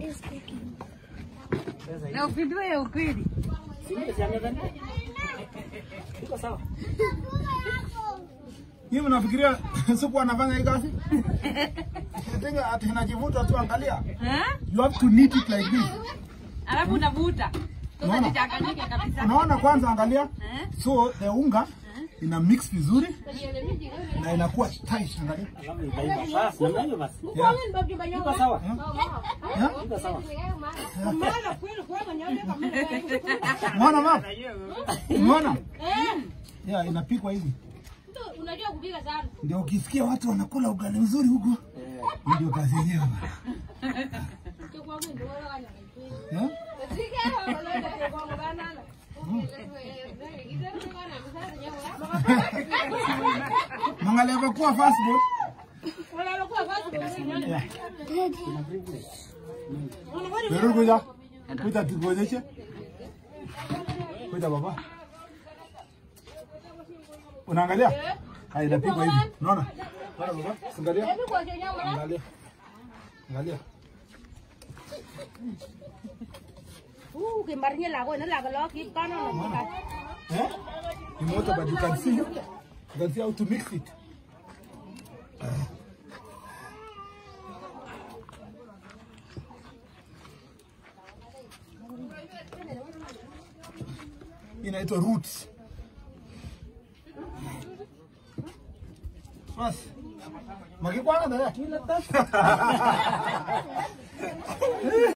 Na upindue ya ukweli. Iko sawa. Nyinyi mnafikiria siku anafanya hii kazi? Tenga ati inajivuta tu angalia. Eh? You have to knead it like this. Alafu unavuta. Sasa Unaona? jichanganyike kabisa. Unaona kwanza angalia. Eh? So the unga ina mix vizuri na inakuwa tight angalia. Alafu itaiva. Basi, namna hiyo basi. Yeah. Iko sawa. Yeah. Iko sawa. Umeona mama? Umeona? Yeah, inapikwa hivi. Unajua kupika sana. Ndio ukisikia watu wanakula ugali mzuri huko. Eh, Hii Ndio kazi yenyewe. Yeah? Mwangalia kwa kuwa fast food. Yeah. Wewe kuja. Kuja tukuonyeshe. Kuja baba. Unaangalia? Hai inapigwa hivi. Unaona? Unaona baba? Angalia. Angalia. Angalia. Ukimarinya lako ina lako lo kit kono no muka. Eh? Ni moto but you can see. You can see how to mix it. Inaitwa roots. Basi. Makikwana dada.